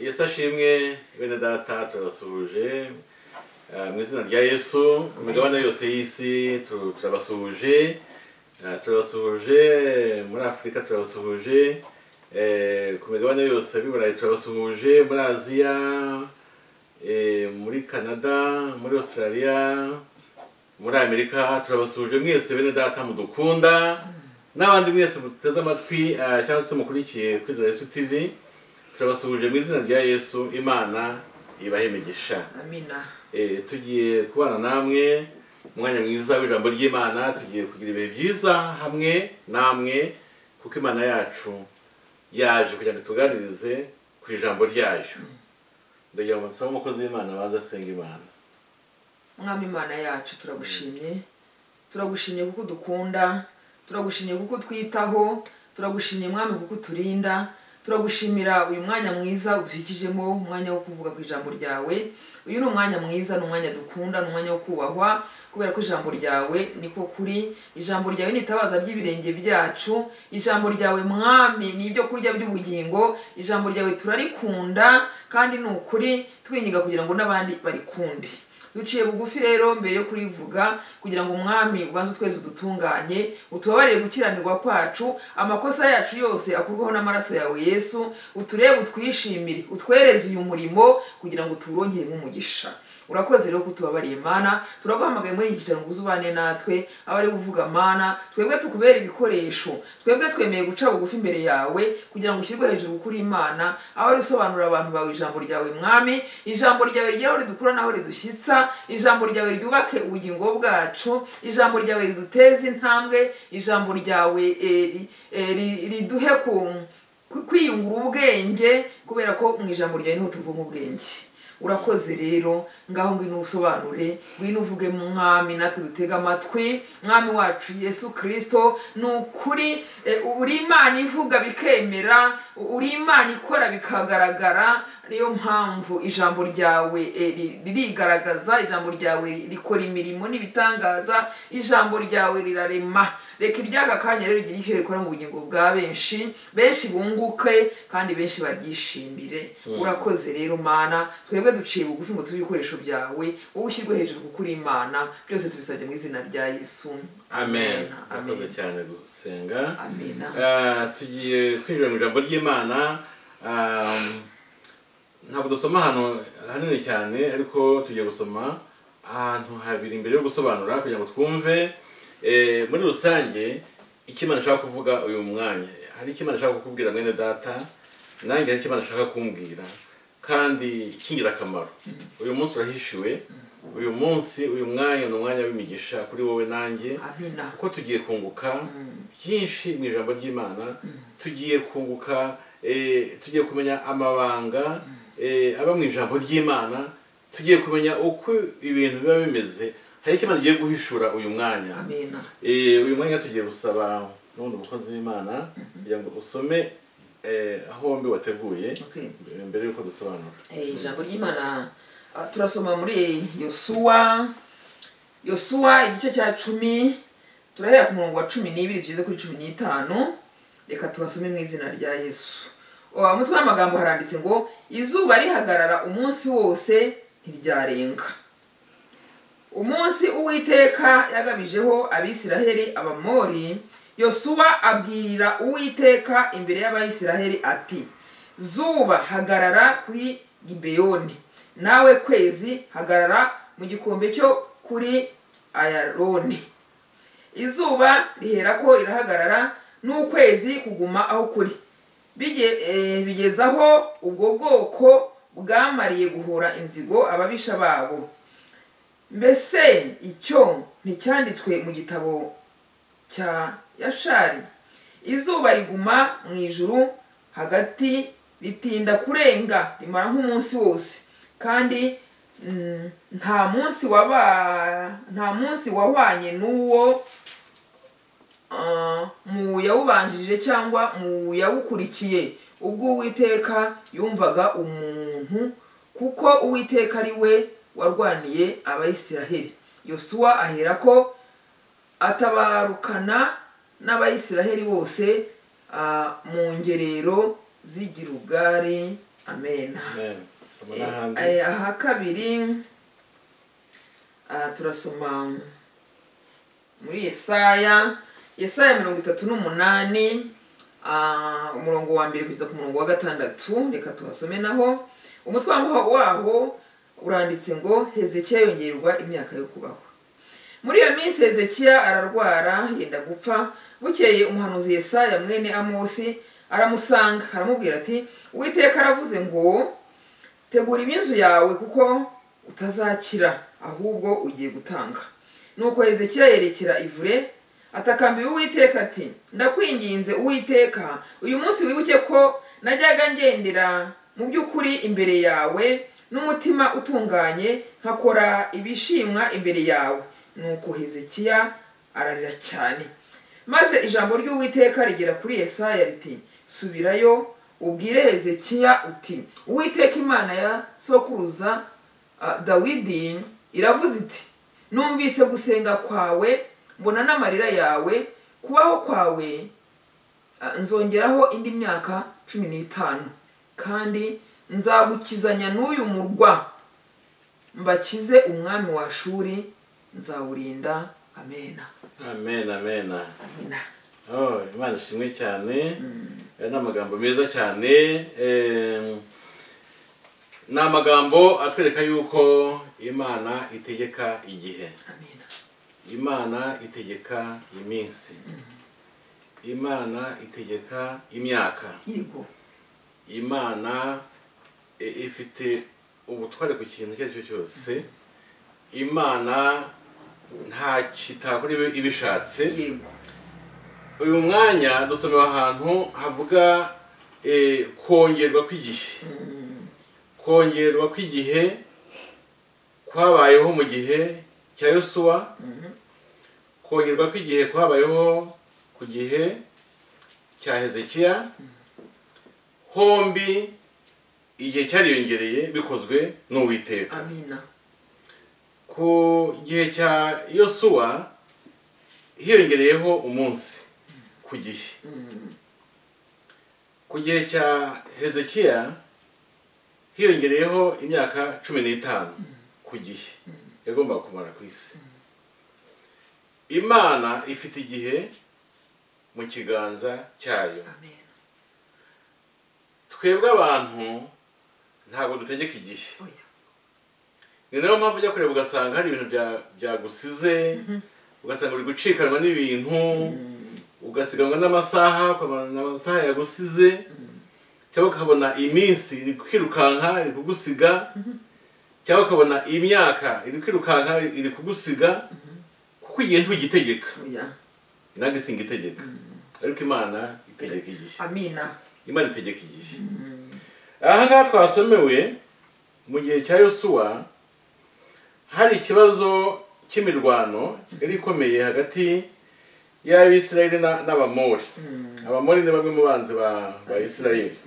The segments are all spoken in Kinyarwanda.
yesu ashimwe bene data turabasuhuje Eh, mu izina rya yesu ku migabane yose y'isi tu- turabasuhuje Eh, turabasuhuje muri afurika turabasuhuje eh, ku migabane yose ab'i burayi turabasuhuje muri aziya eh, muri canada muri australia muri amerika turabasuhuje mwese bene data mudukunda n'abandi mwese muteze amatwi eh, cyangwa se mukurikiye kwizera yesu tv turabasuhuje mu izina rya yesu imana ibahe imigisha amina Eh, tugiye kubana namwe umwanya mwiza w'ijambo ry'imana tugiye kugira ibihe byiza hamwe namwe kuko imana yacu yaje kugira ngo ituganirize ku ijambo ryayo ndagira ngo nsabe umukozi w'imana baza asenga imana mwami imana yacu turagushimye turagushimye kuko udukunda turagushimye kuko utwitaho turagushimye mwami kuko uturinda turagushimira uyu mwanya mwiza udushyikijemo umwanya wo kuvuga ku ijambo ryawe uyu ni umwanya mwiza ni umwanya dukunda ni umwanya wo kubahwa kubera ko ijambo ryawe niko kuri ijambo ryawe ni itabaza ry'ibirenge byacu ijambo ryawe mwami ni ibyo kurya by'ubugingo ijambo ryawe turarikunda kandi ni ukuri twinyiga kugira ngo n'abandi barikunde duciye bugufi rero mbere yo kurivuga kugira ngo umwami ubanze utwezi udutunganye utubabarire gukiranirwa kwacu amakosa yacu yose akurwaho n'amaraso yawe yesu uturebe utwishimire utwereze uyu murimo kugira ngo tuwurongeremo umugisha urakoze rero kutubabariye mana turaguhamagaye muri iki gicaniro ngo ubane natwe abari kuvuga mana twebwe tukubera ibikoresho twebwe twemeye guca bugufi imbere yawe kugira ngo ushyirwe hejuru kuri imana abari usobanurira abantu bawe ijambo ryawe mwami ijambo ryawe rigeraho ridukura naho ridushyitsa ijambo ryawe ryubake ubugingo bwacu ijambo ryawe riduteze intambwe ijambo ryawe eh, ri- eh, ri- riduhe ku- ku- kwiyungura ubwenge kubera ko mu ijambo ryawe niho tuvoma ubwenge urakoze rero ngaho ngwino usobanure ngwino uvuge mu mwami natwe dutega amatwi mwami wacu yesu kirisito ni ukuri eh, uri imana ivuga bikemera uri imana ikora bikagaragara niyo mpamvu ijambo ryawe eh, ri- ririgaragaza ijambo ryawe rikora imirimo n'ibitangaza ijambo ryawe rirarema reka iryaka kanya rero rigire icyo rikora mu bugingo bwa benshi benshi bunguke kandi benshi baryishimire urakoze rero mana twebwe duciye bugufi ngo tube ibikoresho byawe wowe ushyirwe hejuru kuko uri imana byose tubisabye mu izina rya yesu amen amen urakoze cyane gusenga amen Eh, tugiye kwinjira mu ijambo ry'imana um, ntabwo dusoma ahantu hanini cyane ariko tugiye gusoma ahantu habiri mbere yo gusobanura kugira ngo twumve eh, muri rusange icyo imana ishaka kuvuga uyu mwanya hari icyo imana ishaka kukubwira mwene data nanjye hari icyo imana ishaka kumbwira kandi cy'ingirakamaro uyu munsi urahishiwe uyu munsi uyu mwanya ni umwanya w'imigisha kuri wowe nanjye amen kuko tugiye kunguka byinshi mu ijambo ry'imana tugiye kunguka eh, tugiye kumenya amabanga eh, aba mu ijambo ry'imana tugiye kumenya uko ibintu biba bimeze hari icyo imana igiye guhishura uyu mwanya amen Eh, uyu mwanya tugiye gusaba n'ubundi umukozi w'imana kugira ngo usome eh, aho bombi wateguye okay mbere y'uko dusobanura Eh, ijambo ry'imana ah, turasoma muri yosuwa yosuwa igice cya cumi turahera ku murongo wa cumi n'ibiri tugeze kuri cumi n'itanu reka tubasome mu izina rya yesu Ah, umutwe w'amagambo haranditse ngo izuba rihagarara umunsi wose ntiryarenga umunsi uwiteka yagabijeho abisiraheli abamori yosuwa abwirira uwiteka imbere y'abayisiraheli ati zuba hagarara kuri gibeyoni nawe kwezi hagarara mu gikombe cyo kuri ayaroni izuba riherako rirahagarara n'ukwezi kuguma aho kuri Bige- eh, bigeza aho ubwo bwoko bwamariye guhora inzigo ababisha babo mbese icyo nticyanditswe mu gitabo cya yashari izuba riguma mu ijuru hagati ritinda kurenga rimara nk'umunsi wose kandi mm, nta munsi waba nta munsi wahwanye n'uwo ah, mu yawubanjirije cyangwa mu yawukurikiye ubwo uwiteka yumvaga umuntu kuko uwiteka ari we warwaniye abayisiraheli yosuwa aherako atabarukana n'abayisiraheli bose ah, mu ngerero z'igirugari amena amen soma Eh, n'ahandi eh, aha kabiri ah, turasoma muri yesaya yesaya mirongo itatu n'umunani ah, umurongo wa mbere kugeza ku murongo wa gatandatu reka tuhasome naho umutwe waho- waho uranditse ngo hezekiya yongererwa imyaka yo kubaho muri iyo minsi hezekiya ararwara yenda gupfa bukeye umuhanuzi yesaya mwene amosi aramusanga aramubwira ati uwiteka aravuze ngo tegura iminzu yawe kuko utazakira ahubwo ugiye gutanga nuko hezekiya yerekera ivure atakambira uwiteka ati ndakwinginze uwiteka uyu munsi wibuke ko najyaga ngendera mu by'ukuri imbere yawe n'umutima utunganye nkakora ibishimwa imbere yawe nuko hezekiya ararira cyane maze ijambo ry'uwiteka rigera kuri yesaya riti subirayo ubwire hezekiya uti uwiteka imana ya sokuruza ah, dawidi iravuze iti numvise gusenga kwawe mbona n'amarira yawe kubaho kwawe ah, nzongeraho indi myaka cumi n'itanu kandi nzagukizanya n'uyu murwa mbakize umwami wa shuri nzawurinda amena amen amen amena oh imana ishimwe cyane aya ni amagambo meza cyane em, ni amagambo atwereka yuko imana itegeka igihe amena imana itegeka iminsi imana itegeka imyaka yego imana i- ifite ubutware ku kintu icyo ari cyo cyose imana nta kitakora ibi- ibishatse yego uyu mwanya dusomewe ahantu havuga eh, kongerwa kw'igihe kongerwa kw'igihe kwabayeho mu gihe cya yosuwa kongerwa kw'igihe kwabayeho ku gihe cya hezekiya hombi igihe cyariyongereye bikozwe n'uwiteka amina ku gihe cya yosuwa hiyongereyeho umunsi ku gihe ku gihe cya hezekiya hiyongereyeho imyaka cumi n'itanu ku gihe yagombaga kumara ku isi imana ifite igihe mu kiganza cyayo amena twebwe abantu ntabwo dutegeka igihe oya ni nayo mpamvu ujya kureba ugasanga hari ibintu bya- byagusize ugasanga uri gucikanwa n'ibintu ugasiganwa n'amasaha ukabona amasaha yagusize cyangwa ukabona iminsi iri kwirukanka iri kugusiga cyangwa ukabona imyaka iri kwirukanka iri kugusiga kuko igihe ntugitegeka oya nange singitegeka ariko imana itegeka igihe amina imana itegeka igihe aha ngaha twasomewe mu gihe cya yosuwa hari ikibazo cy'imirwano yari ikomeye hagati y'abisirayeli na- n'abamori abamori ni bamwe mu banzi ba ba isirayeli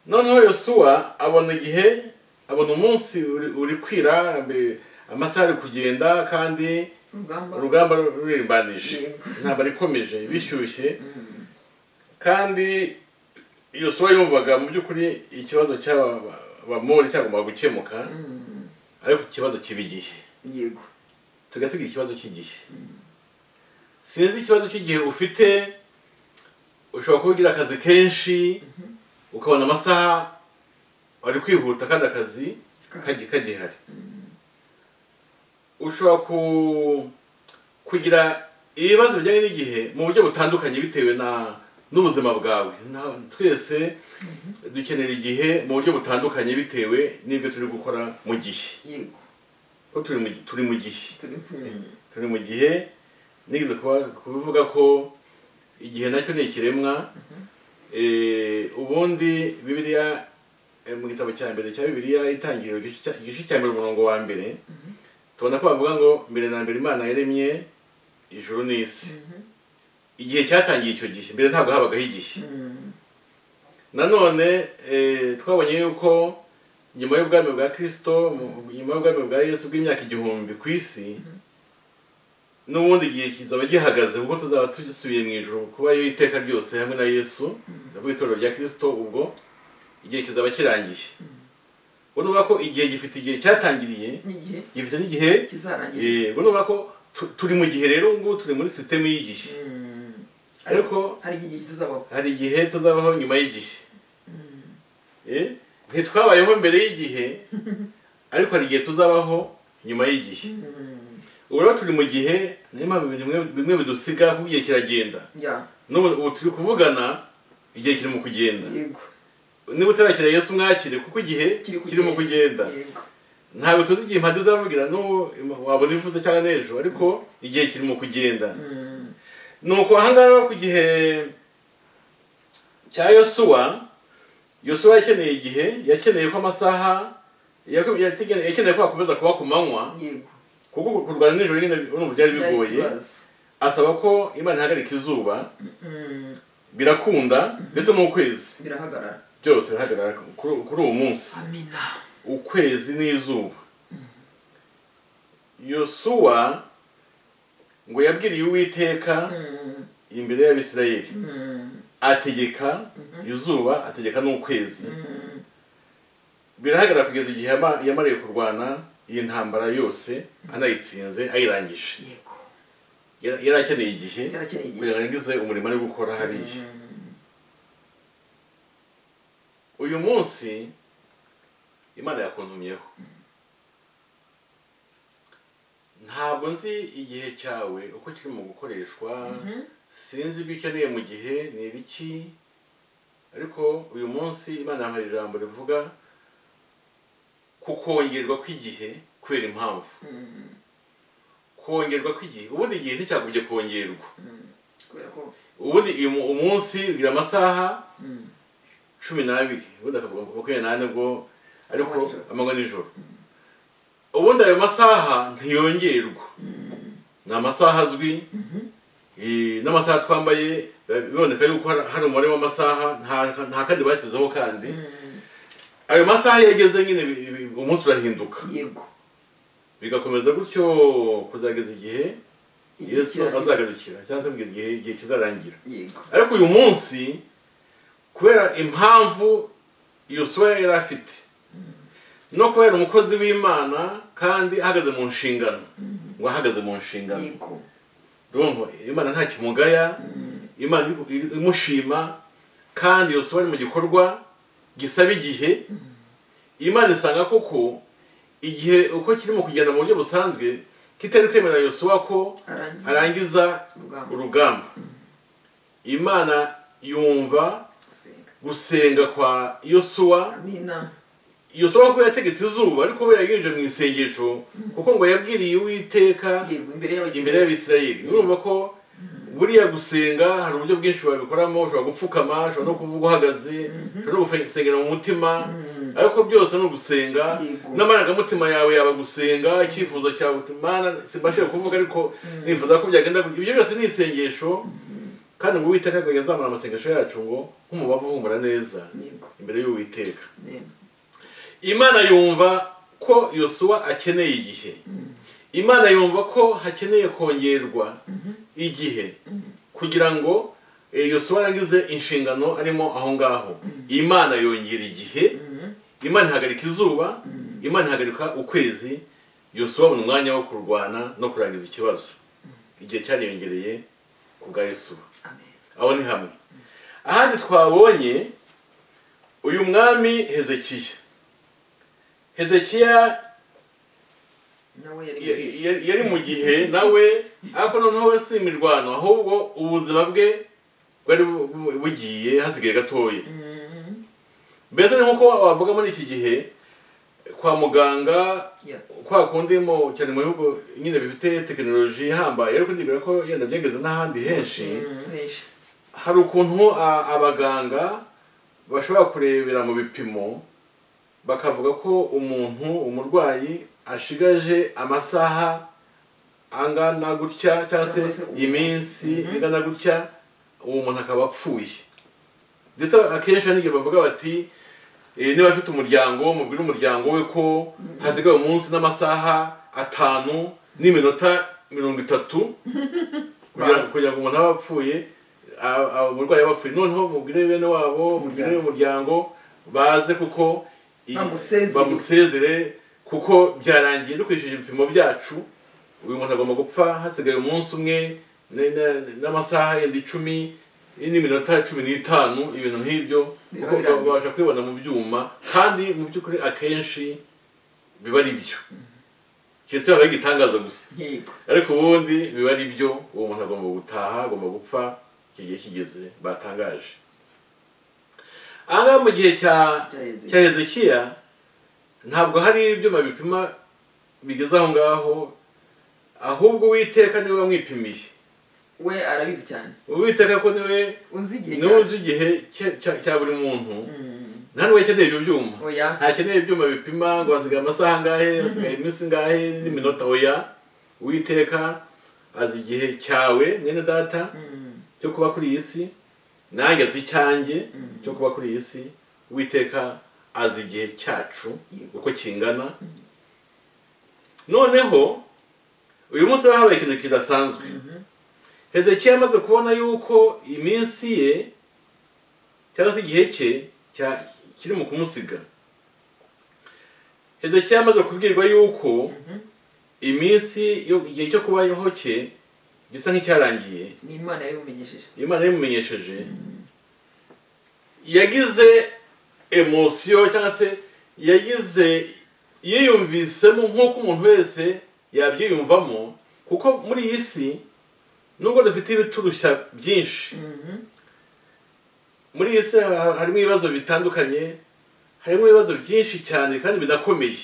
noneho yosuwa abona igihe abona umunsi uri- uri kwira ambe- amasaha ari kugenda kandi urugamba urugamba rurimbanije Yego. intambara ikomeje bishyushye kandi iyo soba yumvaga mu by'ukuri ikibazo cy'abamori cyagombaga gukemuka ariko ikibazo kiba igihe yego tujya tugira ikibazo cy'igihe sinzi ikibazo cy'igihe ufite ushobora kuba ugira akazi kenshi ukabona amasaha wari kwihuta kandi akazi kagi- kagihari ushobora ku kugira ibibazo bijyanye n'igihe mu buryo butandukanye bitewe na n'ubuzima bwawe Na- twese dukenera igihe mu buryo butandukanye bitewe n'ibyo turi gukora mu gihe yego ko turi mu gi- turi mu gihe turi kumwe turi mu gihe nigeze kuba- kubivuga ko igihe nacyo ni ikiremwa Eh, ubundi bibiliya eh, mu gitabo cya mbere cya bibiliya itangiriro igice cya- igice cya mbere umurongo wa mbere tubona ko bavuga ngo mbere na mbere imana yaremye ijuru n'isi igihe cyatangiye icyo gihe mbere ntabwo habagaho igihe nanone eh, twabonye yuko nyuma y'ubwami bwa kirisito mu- nyuma y'ubwami bwa yesu bw'imyaka igihumbi ku isi n'ubundi igihe kizaba gihagaze kuko tuzaba dusubiye mu ijoro kuba yo iteka ryose hamwe na yesu ndavuga itorero rya kirisito ubwo igihe kizaba kirangiye urumva ko igihe gifite igihe cyatangiriye n'igihe gifite n'igihe kizarangira Eh, urumva ko tu- turi mu gihe rero ubu ngubu turi muri sisiteme y'igihe Mm. ariko hari igihe kizabaho hari igihe tuzabaho nyuma y'igihe Eh, ntitwabayeho mbere y'igihe ariko hari igihe tuzabaho nyuma y'igihe Mm. ubu rero turi mu gihe niyo mpamvu ibintu bimwe- bimwe bidusiga kuko igihe kiragenda ya n'ubu ubu turi kuvugana igihe kiri mu kugenda yego niba utarakira yesu mwakire kuko igihe Kiri kiri mu kugenda kugenda. yego ntabwo tuzi igihe impande izavugira n'ubu wabona ivuze cyangwa n'ejo ariko igihe kiri mu kugenda Mm. nuko ahangaha rero ku gihe cya yosuwa yosuwa yakeneye igihe yakeneye ko amasaha yaku- yategeneye- yakeneye ko hakomeza kuba ku manywa yego kuko kurwana nijoro nyine urumva byari Byari bigoye ikibazo. asaba ko imana ihagarika izuba Mm. birakunda ndetse n'ukwezi birahagarara byose bihagarara kuri kuri uwo munsi amina ukwezi n'izuba yosuwa ngo yabwiriye uwiteka Mm. imbere y'abisirayeli Mm. ategeka izuba ategeka n'ukwezi Mm. birahagarara kugeza igihe yama- yamariye kurwana iyi ntambara yose anayitsinze ayirangije yego Yara- yari akeneye igihe kugira yarakeneye ngo igihe arangize umurimo ari gukora hariya Mm. uyu munsi imana yakuntumyeho ntabwo nzi igihe cyawe uko kirimo gukoreshwa Mhm. sinzi ibyo ukeneye mu gihe ni ibiki ariko uyu munsi imana yampaye ijambo rivuga ku kongerwa kw'igihe kubera impamvu Mm. kongerwa kw'igihe ubundi igihe nticyagumye kongerwa Mm. kubera ko ubundi uyu mu- umunsi ugira amasaha Mm. cumi n'abiri ubundi akavuga ngo makumyabiri n'ane bwo ariko Amanywa n'ijoro. amanywa nijoro ubundi ayo masaha ntiyongerwa ni amasaha azwi Mhm. Eh, n'amasaha twambaye biba- biboneka yuko hari- hari umubare w'amasaha nta- nta kandi bashyizeho kandi Mm. ayo masaha iyo ageze nyine bi- bi- umunsi urahinduka yego bigakomeza gutyo kuzageza igihe Igihe yesu kirangira. azagarukira cyangwa se kugeza igihe igihe kizarangira yego ariko uyu munsi kubera impamvu yosuwa yari afite no kuba yari umukozi w'imana kandi ahagaze mu nshingano ngo ahagaze mu nshingano yego Ndumva imana nta kimugaya imana iri- iri- imushima kandi yose ari mu gikorwa gisaba igihe imana isanga koko igihe uko kirimo kugenda mu buryo busanzwe kitari kwemerera yosuwa ko arangiye arangiza urugamba urugamba imana yumva gusenga gusenga kwa yosuwa amina yosuwa ko yategetse izuba ariko we yagenje mu isengesho kuko ngo yabwiriye uwiteka yego imbere imbere y'abakiriya y'abisirayeli urumva ko buriya gusenga hari uburyo bwinshi wabikoramo ushobora gupfukama ushobora no kuvuga uhagaze ushobora no gusengera mu mutima ariko byose ni ugusenga Yego. n'amarangamutima yawe yaba gusenga icyifuzo cyawe uti mana simbashije kuvuga ariko nifuza ko byagenda gutya." ibyo byose ni isengesho kandi ngo uwiteka ngo yazamura amasengesho yacu ngo nk'umubavu uhumura neza yego imbere y'uwiteka Amen. imana yumva ko yosuwa akeneye igihe imana yumva ko hakeneye kongerwa igihe kugira ngo eh, yosuwa arangize inshingano arimo aho ngaho imana yongera igihe Mhm. imana ihagarika izuba imana ihagarika ukwezi yosuwa abona umwanya wo kurwana no kurangiza ikibazo igihe cyariyongereye ku bwa yosuwa Amen. aho ni hamwe ahandi twabonye uyu mwami hezekiya hezekiya nawe yari ya- muri- ya- yari mu gihe nawe ariko noneho we si imirwano ahubwo ubuzima bwe bwari bu- bu- bugiye hasigaye gatoya Mhm. mbese ni nk'uko wavuga muri iki gihe kwa muganga Yeah. kwa kundi mu cyane mu bihugu nyine bifite tekinoloji ihambaye ariko ndibwira ko yenda byageze n'ahandi henshi Mhm. Henshi. hari ukuntu a- abaganga bashobora kurebera mu bipimo bakavuga ko umuntu umurwayi ashigaje amasaha angana gutya cyangwa se Cyangwa se umunsi. iminsi Mhm. ingana gutya uwo muntu akaba apfuye ndetse akenshi hari n'igihe bavuga bati eh, niba afite umuryango mubwire umuryango we ko hasigaye umunsi n'amasaha atanu n'iminota mirongo itatu kugira Bazi. kugira ngo umuntu abe apfuye a- a- umurwayi aba apfuye noneho mubwire bene wabo mubwire umuryango baze kuko i- Bamusezere. bamusezere kuko byarangiye dukurikije ibipimo byacu uyu muntu agomba gupfa hasigaye umunsi umwe ne- ne- n'amasaha yenda icumi n'iminota cumi n'itanu ibintu nk'ibyo Biba kuko birangiye. babasha kwibona mu byuma kandi mu by'ukuri akenshi biba ari byo keretse habaye igitangaza gusa yego ariko ubundi biba ari byo uwo muntu agomba gutaha agomba gupfa iki gihe kigeze batangaje aha ngaha mu gihe cya Cya Hezekiya. cya hezekiya ntabwo hari ibyuma bipima bigeze aho ngaho ahubwo uwiteka niwe wamwipimiye we arabizi cyane uwiteka ko niwe uzi igihe niwe cyane. uzi igihe cye- cya- cya buri muntu Mm, nta n'uwo akeneye ibyo byuma oya ntakeneye ibyuma bipima ngo hasigaye amasaha angahe hasigaye iminsi ingahe n'iminota oya uwiteka azi igihe cyawe mwene data Mm, cyo kuba kuri iyi si nanjye azi icyanjye Mhm. cyo kuba kuri iyi si uwiteka azi igihe cyacu Yego. uko kingana noneho uyu munsi haba habaye ikintu kidasanzwe hezekiya amaze kubona yuko iminsi ye cyangwa se igihe cye cya- kiri mu kumusiga hezekiya amaze kubwirwa yuko iminsi yo- igihe cyo kubaho cye gisa nk'icyarangiye ni imana yabimumenyesheje imana yabimumenyesheje yagize emosiyo cyangwa se yagize yiyumvisemo nk'uko umuntu wese yabyiyumvamo kuko muri iyi si nubwo dufite ibiturushya byinshi Mhm. muri iyi si ha- harimo ibibazo bitandukanye harimo ibibazo byinshi cyane kandi bidakomeye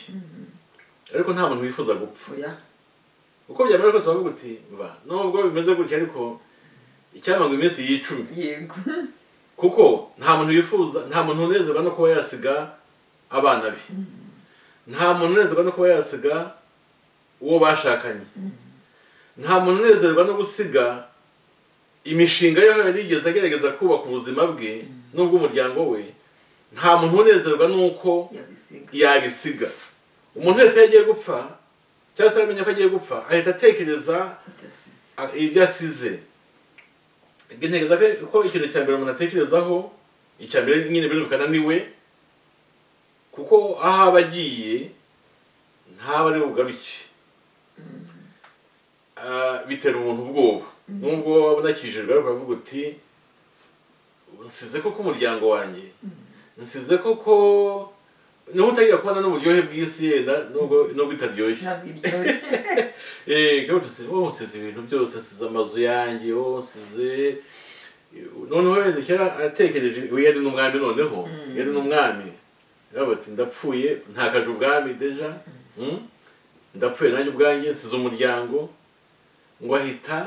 ariko nta muntu wifuza gupfa oya uko byamera kose bavuga uti mva nubwo bimeze gutya ariko icyamanga iminsi y'icumi yego kuko nta muntu yifuza nta muntu unezerwa no kuba yasiga abana be nta muntu unezerwa no kuba yasiga uwo bashakanye nta muntu unezerwa no gusiga imishinga ye yari yigeze agerageza kubaka ubuzima bwe n'ubw'umuryango we nta muntu unezerwa n'uko yabisiga yabisiga umuntu wese iyo agiye gupfa cyangwa se amenya ko agiye gupfa ahita atekereza yasize ibyo asize ibyo ntekereza ko- ko ikintu cya mbere umuntu atekerezaho icya mbere nyine birumvikana ni we kuko aho aba agiye ntaba ari bugaruke Ah, bitera umuntu ubwoba nubwo waba unakijijwe ariko uravuga uti nsize koko umuryango wanjye nsize koko niho utangira kubona n'uburyohe bw'isi yenda nubwo nubwo itaryoshye ntabwo iryoshye Eh, gahunda nsize oh nsize ibintu byose nsize amazu yanjye oh nsize noneho wese kera atekereje we yari n'umwami noneho Mm. yari n'umwami yaba ati ndapfuye ntakaje ubwami deja hmm? ndapfuye nanjye ubwanjye nsize umuryango ngo ahita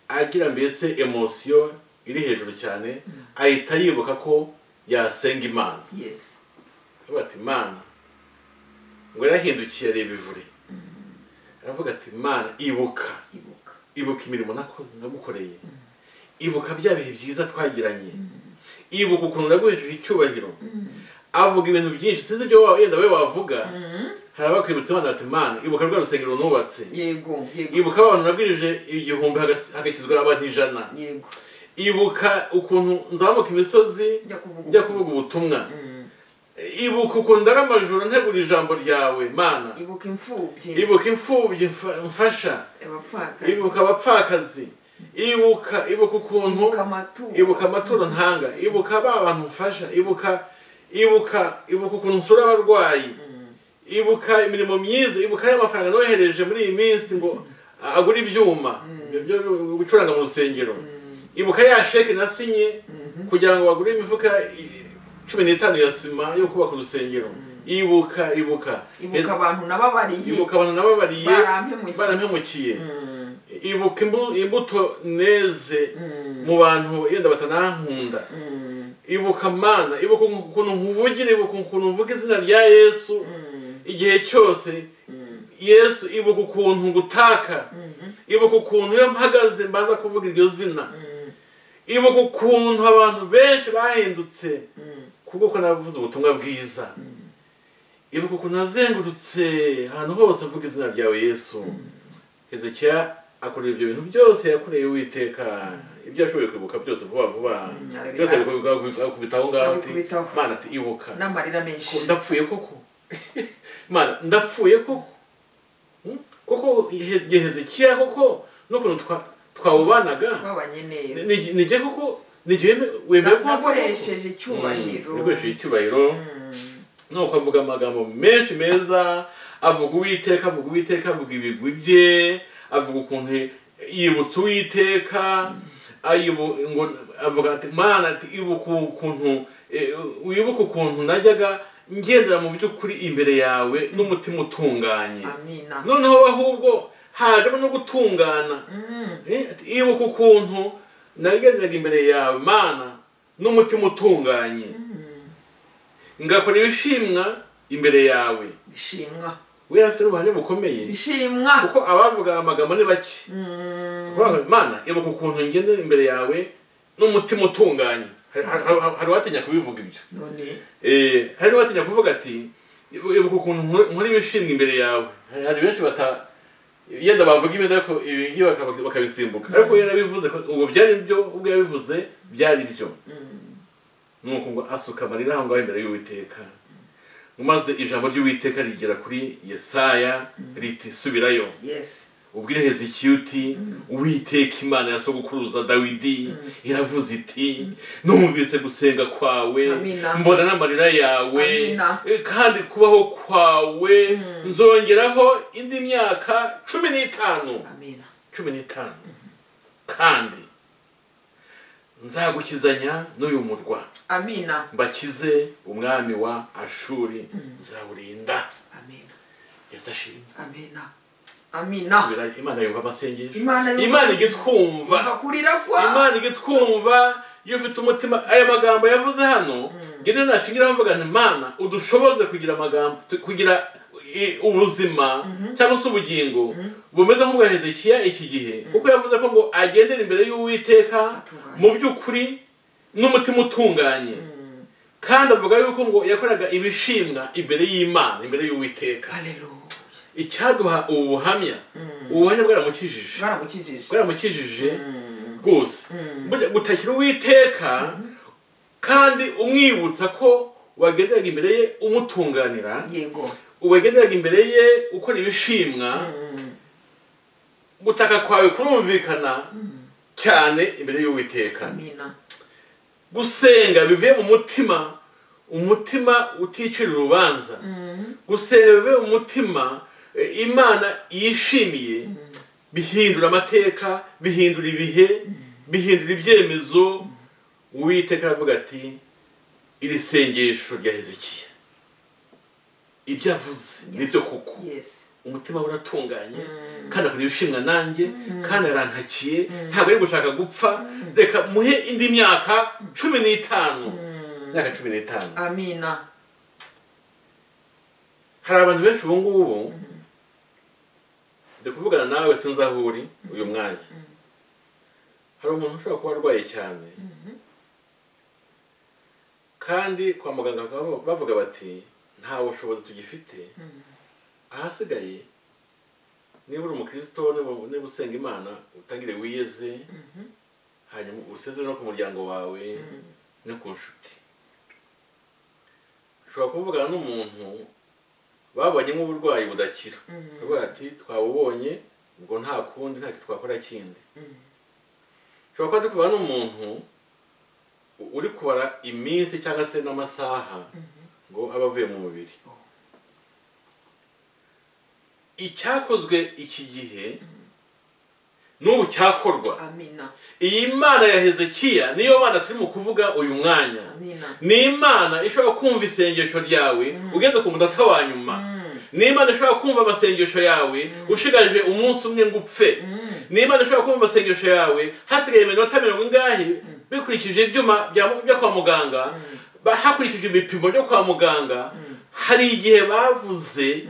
agira mbese emosiyo iri hejuru cyane ahita yibuka ko yasenga imana yes aravuga ati mana ngo yarahindukiye areba ivure aravuga ati mana ibuka ibuka ibuka imirimo nakoze nagukoreye ibuka bya bihe byiza twagiranye ibuka ukuntu naguhesheje icyubahiro avuga ibintu byinshi sinzi ibyo wa- wenda we wavuga hari abakwibutsa imana bati mana ibuka rwa rusengero nubatse yego yego ibuka abantu nabwirije igihumbi hagas- hagakizwa abantu ijana yego ibuka ukuntu nzamuka imisozi njya kuvuga njya kuvuga ubutumwa Mm. ibuka ukuntu ndara amajoro ntegura ijambo ryawe mana ibuka imfubyi ibuka imfubyi mfa- mfasha abapfakazi ibuka abapfakazi ibuka ibuka ukuntu ibuka amaturo ibuka amaturo ntanga ibuka ba bantu mfasha ibuka ibuka ibuka ukuntu nsura abarwayi Mm. ibuka imirimo myiza ibuka y'amafaranga nohereje muri iyi minsi ngo agure ibyuma byo gucuranga mu rusengero ibuka ya sheke nasinye kugira ngo bagure imifuka i- cumi n'itanu ya sima yo kubaka urusengero ibuka ibuka ibuka abantu nababariye ibuka abantu nababariye barampemukiye. barampemukiye Mm. ibuka imbu- imbuto neze Mm. mu bantu yenda batanankunda Mm. ibuka mana ibuka ukuntu nkuvugira ibuka ukuntu mvuga izina rya yesu Mm. igihe cyose Mm. yesu ibuka ukuntu ngutaka Mm. ibuka ukuntu iyo mpagaze mbaza kuvuga iryo zina Mm. ibuka ukuntu abantu benshi bahindutse Mm. kubwo ko navuze ubutumwa bwiza ibuka ukuntu nazengurutse ahantu hose mvuga izina ryawe yesu hezekiya akora ibyo bintu byose yakoreye uwiteka ibyo yashoboye kwibuka byose vuba vuba Mm, arabira- byose ari kubivuga kubitaho ngaho ati Abikubitaho. mana ati ibuka n'amarira menshi Ko ndapfuye koko mana ndapfuye koko Hmm? koko He- igihe hezekiya koko n'ukuntu twa- twawubanaga twabanye neza nijye koko nijye wemeye Na- ko wapfa koko. nakoresheje icyubahiro Mm, nakoresheje icyubahiro Mm. nuko avuga amagambo menshi meza avuga uwiteka avuga uwiteka avuga ibigwi bye avuga ukuntu yibutse uwiteka ayibu- ngo avuga ati mana ati ibuka ukuntu eh, wibuke ukuntu najyaga ngendera mu by'ukuri imbere yawe n'umutima utunganye amina noneho we ahubwo hajemo no gutungana Mm. Eh, ati ibuka ukuntu nagenderaga imbere yawe mana n'umutima utunganye Mm. ngakora ibishimwa imbere yawe bishimwa we afite n'ubuhamya bukomeye bishimwa kuko abavuga amagambo ni bake Mm. Bavuga, mana ibuka ukuntu ngendera imbere yawe n'umutima utunganye Hari- hari hari uwatinya kubivuga ibyo none Eh, hari n'uwatinya kuvuga ati "Ibu- ibuka ukuntu nkora- nkora ibishimwa imbere yawe Hari- hari benshi bata yenda bavuga ibindi ariko ibi ngibi baka- bakabisimbuka ariko we yarabivuze ko ubu byari byo ubwo yabivuze byari byo Mm. nuko ngo asuka amarira aho ngaho imbere y'uwiteka maze ijambo ry'uwiteka rigera kuri yesaya riti subirayo yes ubwire hezekiya uti uwiteka imana ya sogokuruza dawidi iravuze iti numvise gusenga kwawe Amina. mbona n'amarira yawe Amina. eh, kandi kubaho kwawe nzongeraho indi myaka cumi n'itanu amina cumi n'itanu kandi nzagukizanya n'uyu murwa amina mbakize umwami wa ashuri nzawurinda amina yesu ashimwe amina amina Bira- imana yumva amasengesho Imana yumva- imana ijya itwumva kuva kurira kwa imana ijya itwumva iyo ufite umutima aya magambo yavuze hano ngende nashingiraho mvuga nti mana udushoboze kugira amagambo tu- kugira i- ubuzima cyangwa se ubugingo bumeze nk'ubwa hezekiya iki gihe kuko yavuze ko ngo agendere imbere y'uwiteka Atunganye. mu by'ukuri n'umutima utunganye Mm. kandi avuga yuko ngo yakoraga ibishimwa imbere y'imana imbere y'uwiteka haleluya icyaduha ubu buhamya ubu buhamya bwaramukijije baramukijije bwaramukijije Mm. rwose Mm. Burya gutakira uwiteka kandi umwibutsa ko wagenderaga imbere ye umutunganira yego wagenderaga imbere ye ukora ibishimwa Mm. gutaka kwawe kurumvikana cyane imbere y'uwiteka amina gusenga bivuye mu mutima umutima uticira urubanza Mm. gusenga bivuye mu mutima e, imana yishimiye bihindura amateka bihindura ibihe bihindura ibyemezo uwiteka aravuga ati iri sengesho rya hezekiya ibyo avuze nibyo kuko yes umutima we uratunganye Mm. kandi akora ibishimwa nanjye kandi arantakiye ntabwo ari gushaka gupfa reka muhe indi myaka cumi n'itanu Mm. imyaka cumi n'itanu amina hari abantu benshi ubu ngubu ndi kuvugana nawe sinzi aho uri uyu mwanya hari umuntu ushobora kuba arwaye cyane kandi kwa muganga bakaba bavuga bati nta bushobozi tugifite ahasigaye niba uri umukristo niba- niba usenga imana utangire wiyeze hanyuma usezere no ku muryango wawe no ku nshuti ushobora kuvugana n'umuntu babonye nk'uburwayi budakira baravuga ati twabubonye ubwo nta kundi nta kintu twakora kindi ushobora kuba dukubana n'umuntu u- uri kubara iminsi cyangwa se n'amasaha ngo aba avuye mu mubiri icyakozwe iki gihe n'ubu cyakorwa amina iyi mana ya hezekiya niyo mana turimo kuvuga uyu mwanya amina ni imana ishobora kumva isengesho ryawe ugeze ku munota wa nyuma ni imana ishobora kumva amasengesho yawe ushigaje umunsi umwe ngo upfe ni imana ishobora kumva amasengesho yawe hasigaye iminota mirongo ingahe bikurikije ibyuma bya- byo kwa muganga ba- hakurikije ibipimo byo kwa muganga hari igihe bavuze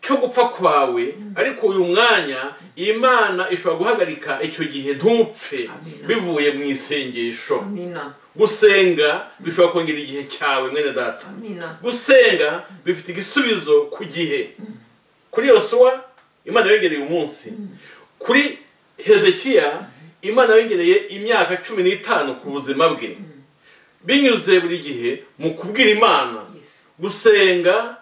cyo gupfa kwawe ariko uyu mwanya imana ishobora guhagarika icyo gihe ntupfe Amina. bivuye mu isengesho amina gusenga bishobora kongera igihe cyawe mwene data amina gusenga bifite igisubizo ku gihe kuri yosuwa imana yongereye umunsi kuri hezekiya imana yongereye imyaka cumi n'itanu ku buzima bwe binyuze buri gihe mu kubwira imana Yes. gusenga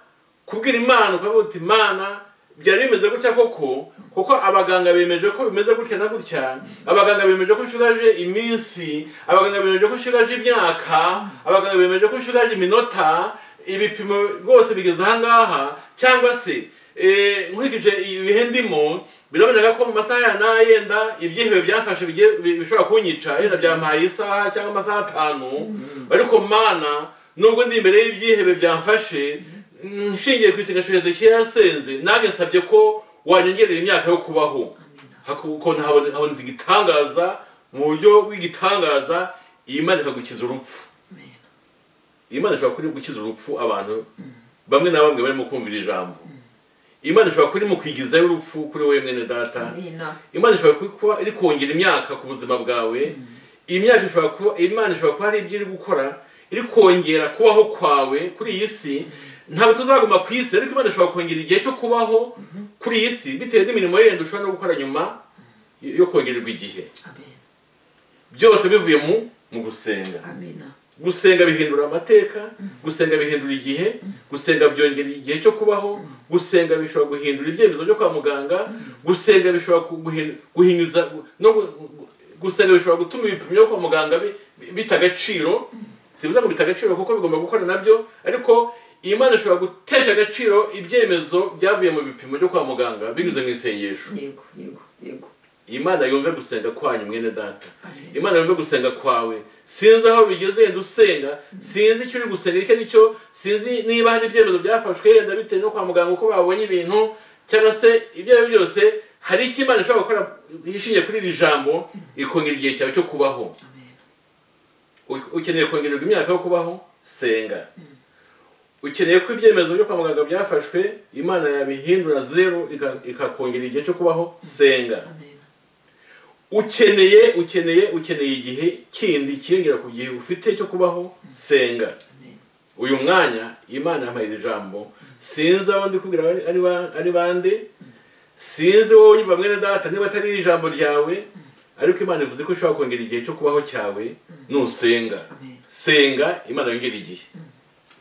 kubwira imana ukavuga uti imana byari bimeze gutya koko kuko abaganga bemeje ko bimeze gutya na gutya abaganga bemeje ko nshugaje iminsi abaganga bemeje ko nshugaje imyaka abaganga bemeje ko nshugaje iminota ibipimo rwose bigeze ahangaha cyangwa se eh, nkurikije ibihe ndimo biraboneka ko mu masaha ya n'ayenda ibyihebe byafashe bigiye- bi- bishobora kunyica yenda byampaye isaha cyangwa amasaha atanu ariko mana nubwo ndi imbere y'ibyihebe byamfashe mm, nshingiye ku isengesho hezekiya yasenze nanjye nsabye ko wanyongerera imyaka yo kubaho kuko habonetse habonetse igitangaza mu buryo bw'igitangaza iyi mana ikagukiza urupfu Amen. iyi mana ishobora kuba iri gukiza urupfu abantu bamwe na bamwe barimo kumvira ijambo imana ishobora kuba iri mu kwigizayo urupfu kuri wowe mwene data Amina. imana ishobora kuba iri kongera imyaka ku buzima bwawe imyaka ishobora kuba imana ishobora kuba hari ibyo iri gukora iri kongera kubaho kwawe kuri iyi si ntabwo tuzaguma ku isi ariko imana ishobora kongera igihe cyo kubaho kuri iyi si bitewe n'imirimo yenda ushobora no gukora nyuma yo kongererwa igihe Amen. byose bivuye mu mu gusenga Amina. gusenga bihindura amateka gusenga bihindura igihe gusenga byongera igihe cyo kubaho gusenga bishobora guhindura ibyemezo byo kwa muganga gusenga bishobora ku- guhin- guhinyuza gu- no gu- gu- gusenga bishobora gutuma ibipimo byo kwa muganga bi- bi- bita agaciro sibiza ngo bita agaciro kuko bigomba gukora nabyo ariko iyi mana ishobora gutesha agaciro ibyemezo byavuye mu bipimo byo kwa muganga binyuze mu isengesho Yego, yego, yego. imana yumve gusenga kwanyu mwene data Amen. imana yumve gusenga kwawe sinzi aho bigeze yenda usenga sinzi icyo uri gusenga icyo ari cyo sinzi niba hari ibyemezo byafashwe yenda bitewe no kwa muganga uko babonye ibintu cyangwa se ibyo ari byo byose hari icyo imana ishobora gukora ishingiye kuri iri jambo ikongera igihe cyawe cyo kubaho Amen. U- ukeneye kongererwa imyaka yo kubaho senga ukeneye ko ibyemezo byo kwa muganga byafashwe imana yabihindura zeru ika- ikakongera igihe cyo kubaho senga Amen. ukeneye ukeneye ukeneye igihe kindi kirengera ku gihe ufite cyo kubaho senga Amen. uyu mwanya imana yampaye iri jambo sinzi abo ndi kubwira ari- ari ba- ari bande sinzi wowe unyumva mwene data niba atari iri jambo ryawe ariko imana ivuze ko ishobora kongera igihe cyo kubaho cyawe nusenga Amen. senga imana yongera igihe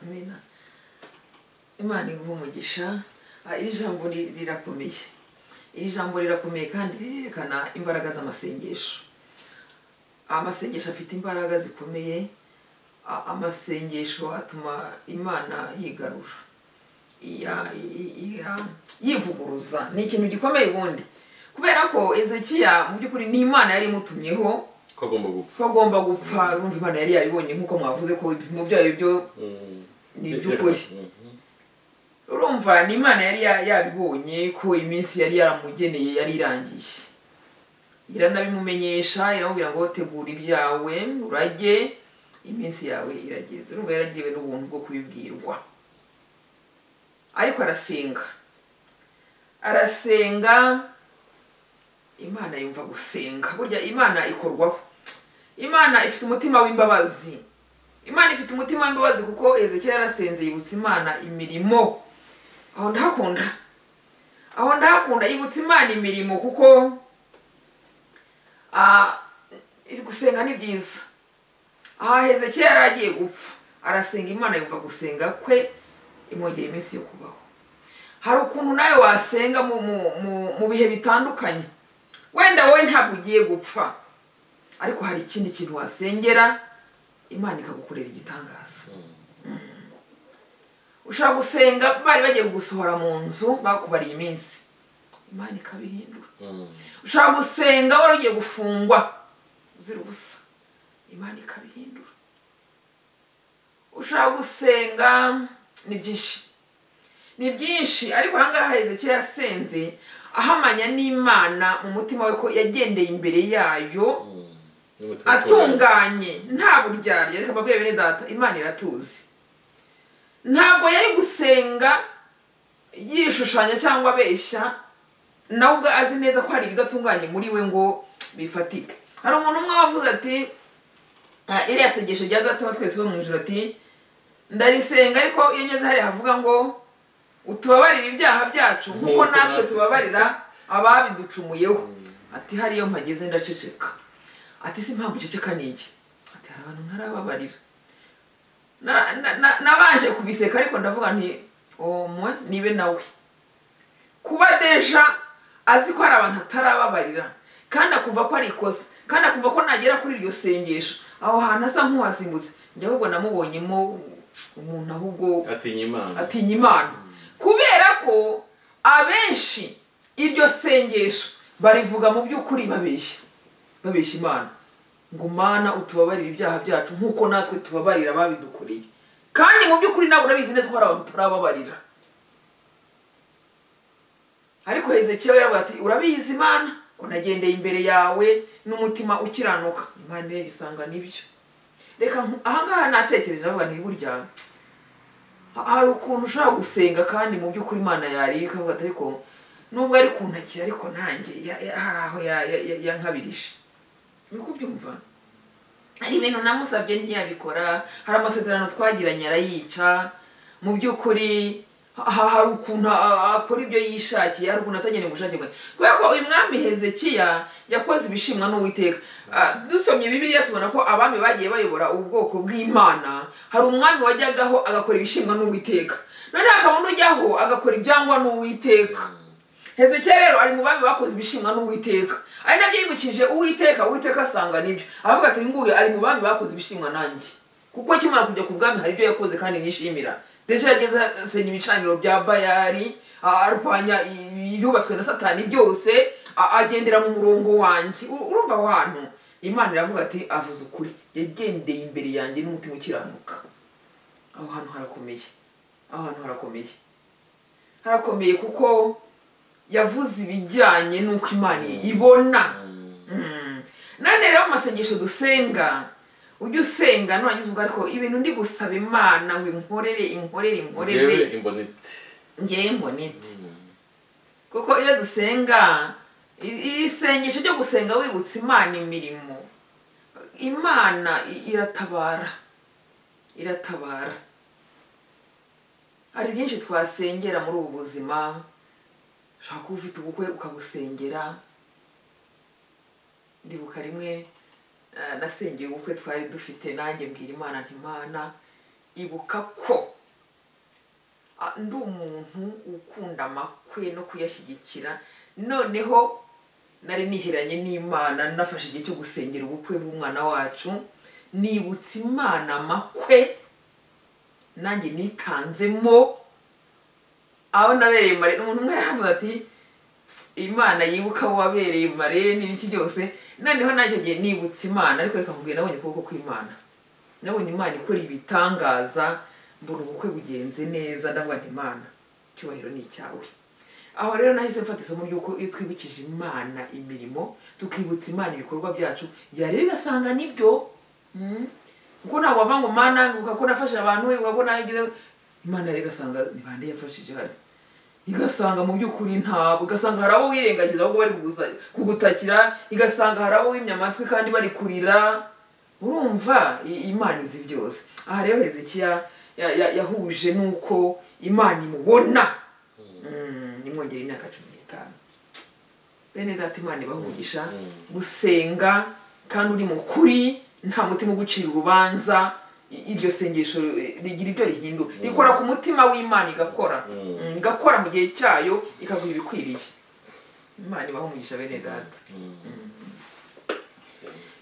Amina. Imana iguhe umugisha. Ah, Iri jambo ri- rirakomeye. Iri jambo rirakomeye kandi rirerekana imbaraga z'amasengesho. Amasengesho afite imbaraga zikomeye. A- Amasengesho atuma Imana yigarura. iya- i- iya- yivuguruza ni ikintu gikomeye ubundi kubera ko ezekiya mu by'ukuri ni imana yari imutumyeho ko agomba gupfa ko agomba gupfa urumva imana yari yabibonye nk'uko mwavuze ko ibipimo byayo byo Mm. Ni iby'ukuri. Mhm. urumva ni imana yari ya- yabibonye ko iminsi yari yaramugeneye yari irangiye iranabimumenyesha iramubwira ngo tegura ibyawe urage iminsi yawe irageze urumva yaragiwe n'ubuntu bwo kubibwirwa ariko arasenga arasenga imana yumva gusenga burya imana ikorwaho imana ifite umutima w'imbabazi imana ifite umutima w'imbabazi kuko ezekiya yarasenze yibutsa imana imirimo aho ndahakunda aho ndahakunda yibutsa imana imirimo kuko ah, gusenga ni byiza aha hezekiya yari agiye gupfa arasenga imana yumva gusenga kwe imwongera iminsi yo kubaho hari ukuntu nawe wasenga mu, mu, mu, mu bihe bitandukanye wenda wowe ntabwo ugiye gupfa ariko hari ikindi kintu wasengera imana ikagukorera igitangaza ushobora gusenga bari bagiye kugusohora mu nzu bakubariye iminsi imana ikabihindura Mm. ushobora gusenga wari ugiye gufungwa uzira ubusa imana ikabihindura ushobora gusenga ni byinshi ni byinshi ariko ahangaha hezekiya yasenze ahamanya n'imana mu mutima we ko yagendeye imbere yayo Mm. N'umutima utunganye. atunganye nta buryarya reka mbabwire bene data imana iratuzi ntabwo yari gusenga yishushanya cyangwa abeshya nawe ubwo azi neza ko hari ibidatunganye muri we ngo bifatike hari umuntu umwe wavuze ati "Ah, ririya sengesho rya data wa twese bo mu ijoro ati ndarisenga ariko iyo ngeze hariya havuga ngo utubabarire ibyaha byacu nk'uko Nk'uko natwe natwe." tubabarira ababiducumuyeho ati hariyo mpageze ndaceceka ati si impamvu uceceka ni iki ati hari abantu ntarababarira Na- na- na- nabanje kubiseka ariko ndavuga nti omwe nibe nawe kuba deja azi ko hari abantu atarababarira kandi akumva ko ari ikosa kandi akumva ko nagera kuri iryo sengesho aho hantu asa nk'uhasimbutse njye ahubwo namubonyemo umuntu ahubwo atinya imana atinya imana kubera ko abenshi iryo sengesho barivuga mu by'ukuri babeshya babeshya imana ngo mana utubabarire ibyaha byacu nk'uko natwe tubabarira ababidukoreye kandi mu by'ukuri nawe urabizi neza ko hari abantu utarababarira ariko hezekiya yaravuga ati urabizi imana ngo nagendeye imbere yawe n'umutima ukiranuka imana isanga nibyo reka nku- ahangaha natekereje navuga nti burya hari ukuntu ushobora gusenga kandi mu by'ukuri imana yareba ikavuga ati ariko nubwo ari kuntakira ariko nanjye ya- ya- hari aho ya- ya- ya- yankabirije ni uko ubyumva hari ibintu namusabye ntiyabikora hari amasezerano twagiranye arayica mu by'ukuri ha- ha- hari ukuntu a- a- akora ibyo yishakiye hari ukuntu atagenewe ubushake bwe kubera ko uyu mwami hezekiya yakoze ibishimwa n'uwiteka Ah, dusomye bibiliya tubona ko abami bagiye bayobora ubwoko bw'imana hari umwami wajyagaho agakora ibishimwa n'uwiteka noneho hakaba n'ujyaho agakora ibyangwa n'uwiteka hezekiya rero ari mu bami bakoze ibishimwa n'uwiteka ari nabyo yibukije uwiteka uwiteka asanga nibyo aravuga ati nguyu ari mu bami bakoze ibishimwa nanjye kuko akimara kujya ku bwami hari ibyo yakoze kandi nishimira ndetse yageze asenya ibicaniro bya bayari a- arwanya i- ibyubatswe na satani byose a- agendera mu murongo wanjye U- urumva aho hantu imana iravuga ati avuze ukuri yagendeye imbere yanjye n'umutima ukiranuka aho hantu harakomeye aho hantu harakomeye harakomeye kuko yavuze ibijyanye n'uko imana ibona Mm. none rero mu masengesho dusenga ujya usenga nurangiza uvuga ariko ibintu ndi gusaba imana ngo inkorere inkorere ngewe inkorere imbonete ngewe mbonete kuko iyo dusenga i- isengesho ryo gusenga wibutsa imana imirimo imana i- iratabara iratabara hari byinshi twasengera muri ubu buzima ushobora kuba ufite ubukwe ukabusengera ndibuka rimwe eh, nasengeye ubukwe twari dufite nanjye mbwira imana ntimana ibuka ko Ah, ndi umuntu ukunda amakwe no kuyashyigikira noneho nari niheranye n'imana nafashe igihe cyo gusengera ubukwe bw'umwana wacu nibutsa imana amakwe nanjye nitanzemo aho nabereye mare umuntu umwe yaravuze ati imana yibuka abo wabereye mare n'ibiki byose noneho nacyo gihe nibutse imana ariko reka nkubwire nabonye ukuboko kw'imana nabonye imana ikora ibitangaza mbona ubukwe bugenze neza ndavuga nti imana icyubahiro ni icyawe aho rero nahise mfata isomo ry'uko iyo twibukije imana imirimo tukibutsa imana ibikorwa byacu yareba igasanga nibyo Mm. kuko ntabwo wava ngo mana nkuka ko nafashe abantu we nkuka ko nagize imana rero igasanga ni bande yafashije hano igasanga mu by'ukuri ntabwo igasanga hari abo wirengagiza ahubwo bari kugusa- kugutakira igasanga hari abo wimya amatwi kandi bari kurira urumva i- imana izi byose aha rero hezekiya ya- ya- yahuje n'uko imana imubona Mm, imwongera imyaka cumi n'itanu bene data imana ibahumugisha Mm. gusenga kandi uri mu kuri nta mutima ugucira urubanza i- iryo sengesho eh, rigira ibyo rihindura rikora ku mutima w'imana igakora Mm. Mm, igakora mu gihe cyayo ikaguha ibikwiriye imana ibaho umugisha bene data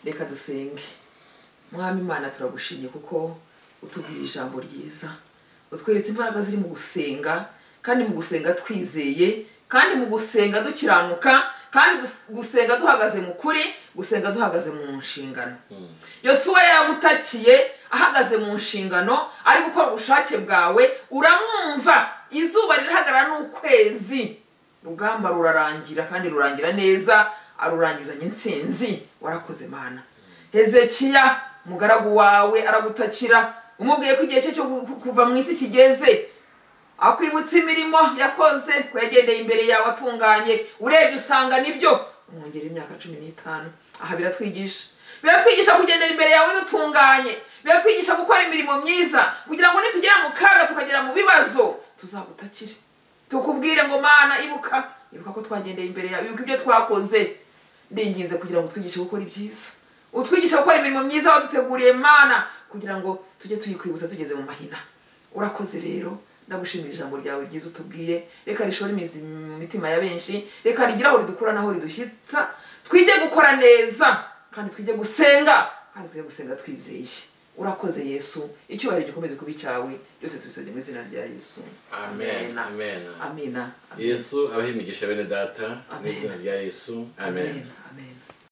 reka dusenge mwami imana turagushimye kuko utubwira ijambo ryiza utweretse imbaraga ziri mu gusenga kandi mu gusenga twizeye kandi mu gusenga dukiranuka kandi dus- gusenga duhagaze mu kuri gusenga duhagaze mu nshingano yosuwa yaragutakiye ahagaze mu nshingano ari gukora ubushake bwawe uramwumva izuba rirahagarara n'ukwezi rugamba rurarangira kandi rurangira neza arurangizanya intsinzi warakoze mana hezekiya umugaragu wawe aragutakira umubwiye ko igihe cye cyo gu- ku- kuva mu isi kigeze akwibutsa imirimo yakoze ko yagendeye imbere yawe atunganye urebye usanga nibyo umwongera imyaka cumi n'itanu aha biratwigisha biratwigisha kugendera imbere yawe dutunganye biratwigisha gukora imirimo myiza kugira ngo nitugera mu kaga tukagera mu bibazo tuzagutakire tukubwire ngo mana ibuka ibuka ko twagendeye imbere yawe ibuka ibyo twakoze ndinginze kugira ngo twigishe gukora ibyiza utwigisha gukora imirimo myiza waduteguriye mana kugira ngo tujye tuyikwibutsa tugeze mu mahina urakoze rero ndagushimira ijambo ryawe ryiza utubwiye reka rishora imizi mu mitima ya benshi reka rigira aho ridukura n'aho ridushyitsa twige gukora neza kandi twige gusenga kandi twige gusenga twizeye urakoze yesu icyubahiro gikomeze kuba icyawe byose tubisabye mu izina rya yesu amen amen amina Amina. yesu abahe imigisha bene data mu izina rya yesu amen. Amen.